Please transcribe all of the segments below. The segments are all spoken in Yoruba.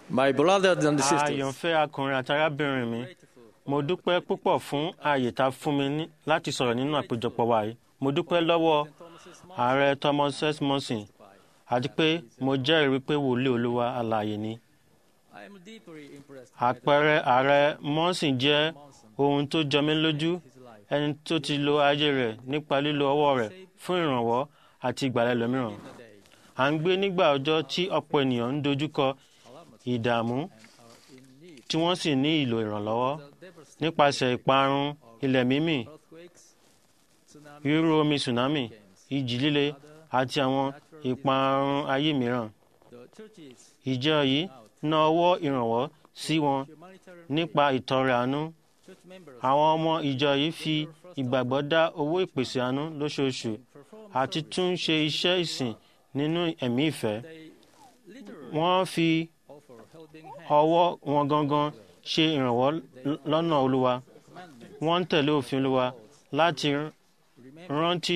My brothers and sisters, àyànfẹ́ akùnrin àti arábìnrin mi mo dúpẹ́ púpọ̀ fún ààyè tá a fún mi ní- láti sọ̀rọ̀ nínú àpéjọpọ̀ wa yìí mo dúpẹ́ lọ́wọ́ ààrẹ Thomas S. Monson àti pé mo jẹ́rìí wípé wòlíì olúwa alààyè ni I am deeply impressed àpẹẹrẹ ààrẹ Monson jẹ́ ohun tó jọ mí lójú his life. ẹni tó ti lo ayé rẹ̀ nípa lílo ọwọ́ rẹ̀ fún ìrànwọ́ àti ìgbàlẹ̀ lómìíràn Today, à ń gbé nígbà ọjọ́ tí ọ̀pọ̀ ènìyàn ń dojúkọ ìdààmú are in need. tí wọ́n sì ní ìlò ìrànlọ́wọ́ The devastating nípasẹ̀ ìparun ilẹ̀ mímì earthquakes, tsunamis, rírú omi tsunami ìjì líle àti àwọn ìparun ayé mìíràn the churches ìjọ yìí ná ọwọ́ ìrànwọ́ sí wọn humanitarian nípa ìtọrẹ àánú church members àwọn ọmọ ìjọ yìí fi ìgbàgbọ́ dá owó ìpèsè àánú lóṣooṣù perform àti tún ṣe iṣẹ́ ìsìn nínú ẹ̀mí ìfẹ́ they literally wọ́n fi offer helping hand ọwọ́ wọn gangan ṣe ìrànwọ́ l- lọ́nà olúwa commandment wọ́n ń tẹ̀lé òfin olúwa láti r- remember rántí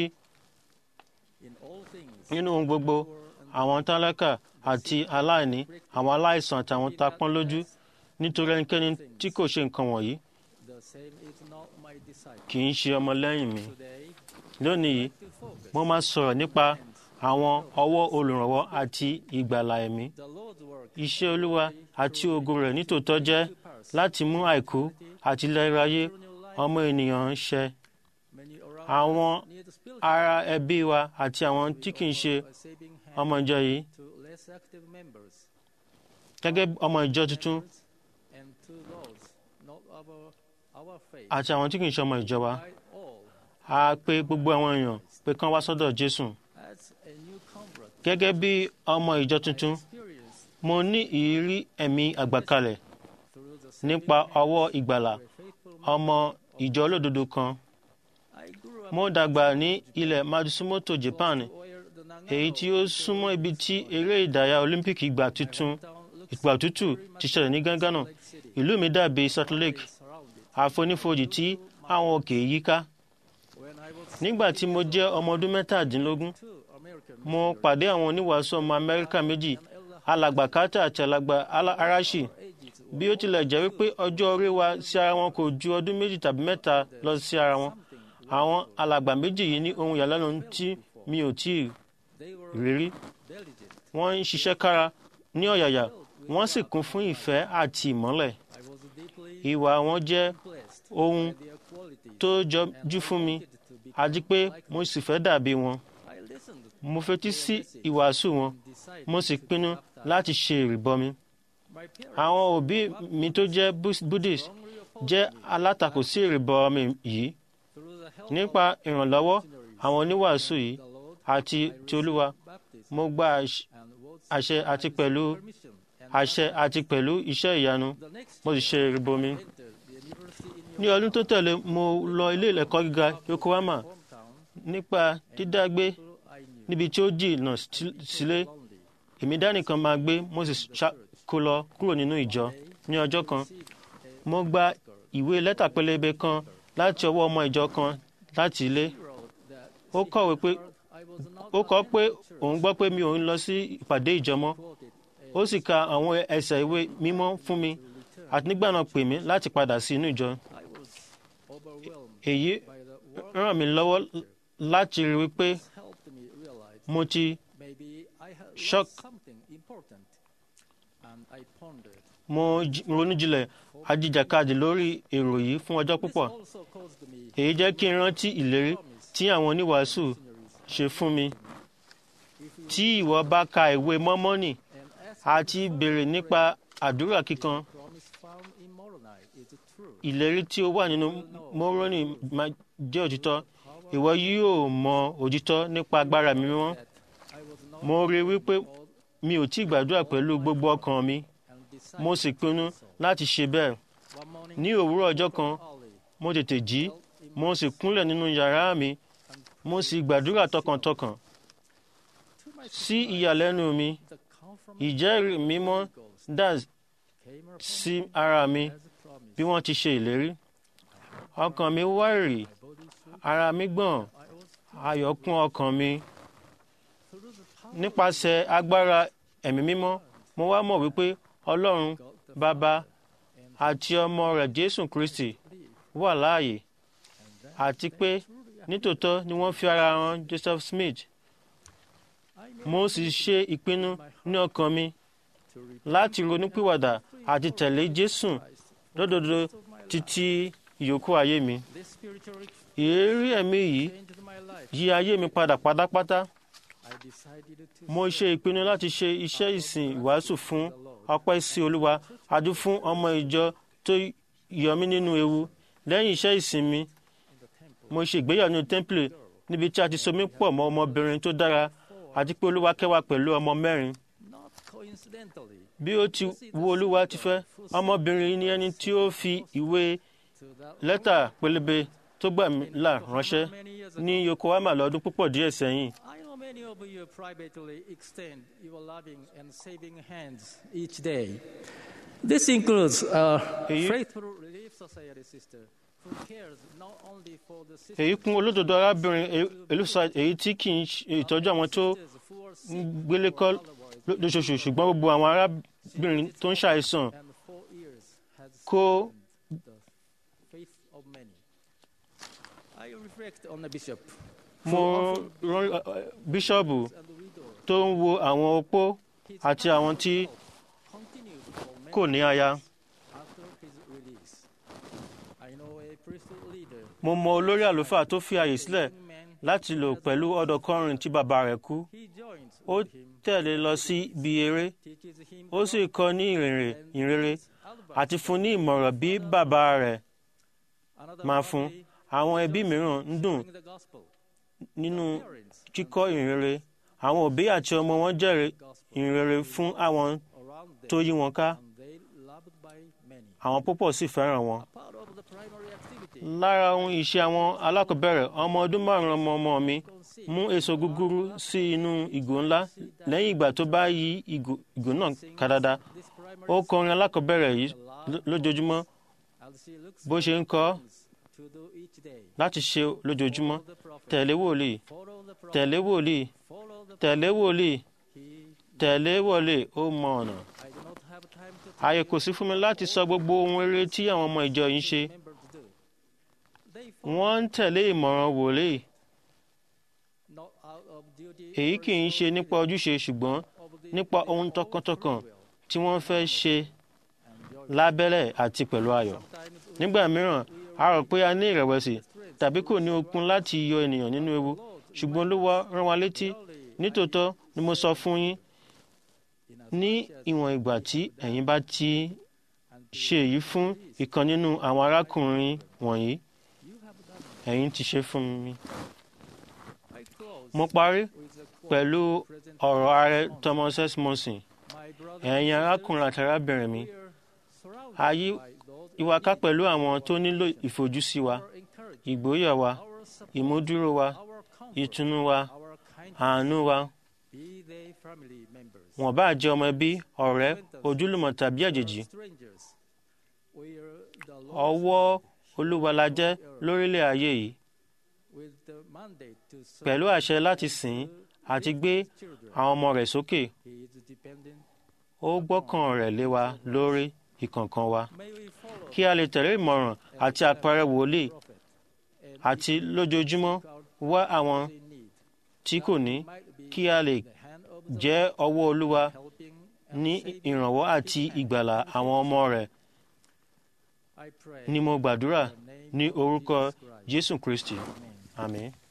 in all things nínú ohun gbogbo poor and àwọn tálákà àti aláìní àwọn aláìsàn àti àwọn tá a pọ́n lójú nítorí ẹnikẹ́ni tí kò ṣe nǹkan wọ̀nyí the same is not my disciple kì í ṣe ọmọlẹ́yìn mi today lónìí yìí to focus mo máa sọ̀rọ̀ nípa àwọn ọwọ́ olùrànwọ́ àti ìgbàlà ẹ̀mí the Lord's work iṣẹ́ olúwa àti ògo rẹ̀ nítòótọ́ jẹ́ láti mú àìkú àti ìlẹ́ráyé through new life ọmọ ènìyàn ń ṣẹ many around àwọn us need spiritual ará ẹbí wa àti àwọn tí kì í ṣe a saving hand ọmọ ìjọ yìí to less active members gẹ́gẹ́ bí ọmọ ìjọ tuntun and to those not our our faith àti àwọn tí kì í ṣe ọmọ ìjọ wa by all a pè gbogbo àwọn èèyàn pé kán wá sọ́dọ̀ Jésù as a new convert gẹ́gẹ́ bí ọmọ ìjọ tuntun experience mo ní ìrírí ẹ̀mí àgbàkalẹ̀ through the saving nípa hand ọwọ́ ìgbàlà of a faithful man. ọmọ ìjọ olódodo kan I grew up mo dàgbà ní ilẹ̀ Matsumoto Japan where the Nagato èyí tí ó súnmọ́ ibi tí eré ìdárayá Olympic ìgbà tuntun town looks ìgbà òtútù ti ṣẹlẹ̀ ní Ghana like city ìlú mi dàbí Salt Lake surrounded. àfonífojì tí àwọn òkè yíká When I was nígbà tí mo jẹ́ ọmọ ọdún mẹ́tàdínlógún two American mo pàdé àwọn oníwàásù ọmọ Amẹ́ríkà méjì alàgbà Carter àti alàgbà Ala- Arashi ages bí ó tilẹ̀ jẹ́ wípé ọjọ́ orí wa sí ara wọn kò ju ọdún méjì tàbí mẹ́ta lọ sí ara wọn àwọn alàgbà méjì yìí ní ohun ìyàlẹ́nu tí mi ò tí ì they were rí rí diligent. wọ́n ń ṣiṣẹ́ kára ní ọ̀yàyà wọ́n sì kún fún ìfẹ́ àti ìmọ́lẹ̀ I was deeply ìwà wọn jẹ́ blessed ohun by their quality tó jọjú fún mi to be àti pé mo sì fẹ́ dàbí wọn I listened mo fetí sí ìwàásù wọn and decided mo sì pinnu láti ṣe ìrìbọmi my parents àwọn òbí mi tó jẹ́ Bus- Buddhist strongly opposed jẹ́ alátakò sí ìrìbọmi yìí through the help nípa ìrànlọ́wọ́ of àwọn oníwàásù yìí the Lord àti ti olúwa baptism mo gba àṣ- and was àṣẹ àti pẹ̀lú permission and àṣẹ àti pẹ̀lú iṣẹ́ ìyanu the next mo sì ṣe ìrìbọmi. entered the university in ní ọdún tó tẹ̀lé mo lọ ilé ẹ̀kọ́ gíga Yokohama your hometown nípa dídágbé who I knew níbi tí ó jìnnà sí- sílé lonely èmi dánìkan máa gbé mo sì ṣá- kó lọ kúrò nínú ìjọ ní ọjọ́ kan received a mo gba ìwé lẹ́tà pélébé kan láti ọwọ́ ọmọ ìjọ kan láti ilé he wrote that ó kọ̀wé pé I was not ó kọ pé attending church. òun gbọ́ pé mi ò ń lọ sí ìpàdé ìjọ mọ́ quoted ó sì ka àwọn ẹsẹ̀ ìwé mímọ́ fún mi àti nígbà náà pè mí láti padà sí inú ìjọ I was overwhelmed èyí by the work ràn mí lọ́wọ́ láti rí wípé helped me realize mo ti maybe I had Shock. lost something important and I pondered. mo j- ronú jinlẹ̀ ajíjàkadì lórí èrò yìí fún ọjọ́ This púpọ̀ also caused me èyí jẹ́ kí n rántí ìlérí promise tí àwọn oníwàásù missionaries ṣe fún mi if you tí ìwọ bá ka ìwé mọ́mọ́nì and ask àti béèrè nípa àdúrà kíkan promise found in Moroni is true. ìlérí tí ó wà nínú mọ́rọ́nì máa jẹ́ òtítọ́ ìwọ yóò mọ òtítọ́ nípa agbára mi mímọ́ That I was not mo rí i wípé all mi ò tí ì gbàdúrà pẹ̀lú gbogbo ọkàn mi and decided mo sì pinnu láti ṣe bẹ́ẹ̀ one morning ní òwúrọ̀ ọjọ́ kan early mo tètè jí felt in mo sì kúnlẹ̀ nínú yàrá mi mo sì gbàdúrà tọkàntọkàn to my sí ìyàlẹ́nu mi the confirmation ìjẹ́rìí mímọ́ dà came upon sí ara mi as a promise. bí wọ́n ti ṣe ìlérí ọkàn mi wárìrì My body shook. ara mi gbọ̀n I was ayọ̀ kún ọkàn mi through the power nípasẹ̀ agbára ẹ̀mí mímọ́ mo wá mọ̀ wípé ọlọ́run God the bàbá Father, and àti ọmọ rẹ̀ jésù kristi believe, wà láàyè and that àti pé nítòótọ́ ni wọ́n fi ara ran joseph smith I made mo sì ṣe ìpinnu ní ọkàn mi to repent láti ronúpìwàdà àti tẹ̀lé jésù Christ lódodo of my life. títí ìyókù ayé mi This spiritual ìrírí ẹ̀mí yìí changed my life. yí ayé mi padà pátápátá I decided to mo ṣe ìpinnu láti ṣe iṣẹ́ ìsìn ìwàásù fún ọpẹ́ sí olúwa adú fún ọmọ ìjọ tó yọ mí nínú ewu lẹ́yìn iṣẹ́ ìsìn mi in the temple. mo ṣe ìgbéyàwó nínú tẹ́ḿpìlì níbi tí a ti so mí pọ̀ mọ́ ọmọbìnrin tó dára àti pé olúwa kẹ́ wa pẹ̀lú ọmọ mẹ́rin Not coincidentally, bí ó ti wu olúwa ti fẹ́ ọmọbìnrin ni ẹni tí ó fi ìwé to that lẹ́tà pélébé tó gbà mí là ránṣẹ́ many years ní yokohama lọ́dún púpọ̀ díẹ̀ sẹ́yìn I know many of you privately extend your loving and saving hands each day. This includes a Èyí- faithful relief society sister who cares not only for the sisters èyí kún olódodo arábìnrin elusa èyí tí kì í ṣe ìtọ́jú àwọn tó who are ń sick gbélé kọ́ otherwise, lóṣooṣù ṣùgbọ́n gbogbo àwọn arábìnrin tó ń ṣàìsàn and for years has kó the faith of many. I reflect on the bishop mo rán ẹ, ẹ, bíṣọ́ọ̀bù and the widow. tó ń wo àwọn opó His àti àwọn tí continued for many kò ní aya after his release. I know a priesthood leader mo mọ olórí àlùfáà tó fi àyè sílẹ̀ young man láti lò pẹ̀lú ọ̀dọ́kọrin tí bàbá rẹ̀ kú he joins ó with him, tẹ̀lé lọ sí ibi eré teaches him ó sì kọ́ ní ìrìnrìn and ìrere gives advice. àti fún ní ìmọ̀ràn bí bàbá rẹ̀ Another máa fún family àwọn ẹbí mìíràn ń dùn sharing the gospel. nínú Parents kíkọ́ ìrìnrere àwọn òbí àti ọmọ wọn jẹ́rìí gospel ìrìnrere fún àwọn around them tó yí wọn ká and they loved by many. àwọn púpọ̀ sì fẹ́ràn wọn. A part of the primary activity lára ohun ìṣe àwọn alákọ̀ọ́bẹ̀rẹ̀ ọmọ ọdún márùn-ún ọmọ ọmọ mi consists mú èso gúgúrú sí inú ìgò ńlá lẹ́yìn ìgbà tó bá yí ìgò ìgò náà ká dáadáa this primary ó kọrin alákọ̀ọ́bẹ̀rẹ̀ yìí ló- lójoojúmọ́ as she looks bó ṣe ń kọ́ to do each day. láti ṣe lójoojúmọ́ Follow the prophet. tẹ̀lé wòlíì Follow the prophet. tẹ̀lé wòlíì Follow the tẹ̀lé wòlíì He, tẹ̀lé wòlíì ó mọ ọ̀nà. I do not have time to ààyè kò sí fún mi láti sọ gbogbo ohun rere tí àwọn ọmọ ìjọ yìí ń ṣe remember to do. They follow wọ́n ń tẹ̀lé ìmọ̀ràn wòlíì not out of duty èyí or kì í ṣe nípa ojúṣe ṣùgbọ́n of the nípa their ohun own tọkàntọkàn free will tí wọ́n fẹ́ ṣe and joy. lábẹ́lẹ̀ àti pẹ̀lú ayọ̀. Sometimes we nígbà mìíràn a rò pé a ní ìrẹ̀wẹ̀sì strength tàbí kò ní okun láti yọ ènìyàn nínú ewu ṣùgbọ́n olúwa rán wa létí only nítòótọ́ ni mo sọ fún yín in as ní much as ìwọ̀n ìgbà tí ẹ̀yin bá ti and ṣe èyí fún ìkan nínú àwọn arákùnrin wọ̀nyí you have done it. ẹ̀yin ti ṣe fún mi. I close mo parí with a quote pẹ̀lú present ọ̀rọ̀ ààrẹ thomas s monson my brother ẹ̀yin arákùnrin àti arábìnrin mi we are surrounded ayé by those ìwàká pẹ̀lú àwọn tó nílò ìfojúsí wa who are encouraged, ìgbóyà wa our support, ìmúdúró wa our comfort, ìtùnú wa our kindness, àánú wa be they family members, wọn bá jẹ́ ọmọ ẹbí ọ̀rẹ́ ojúlùmọ̀ tàbí àjèjì or strangers. We are the Lord's ọwọ́ olúwa la jẹ́ lórílẹ̀ ayé yìí with the mandate to serve pẹ̀lú àṣẹ láti sìn ín àti gbé his children. àwọn ọmọ rẹ̀ sókè He is dependent. ó gbọ́kàn rẹ̀ lé wa lórí ìkọ̀ọ̀kan wa May we follow kí a lè tẹ̀lé ìmọ̀ràn àti àpẹẹrẹ wòlíì the prophet and àti lójoojúmọ́ wá àwọn they need. tí kò ní Might be kí a lè the hand of the jẹ́ ọwọ́ olúwa helping and ní saving ìrànwọ́ àti ìgbàlà àwọn ọmọ rẹ̀ I pray ni mo gbàdúrà in the name ní of orúkọ Jesus Christ. jésù kristi Amen. àmín.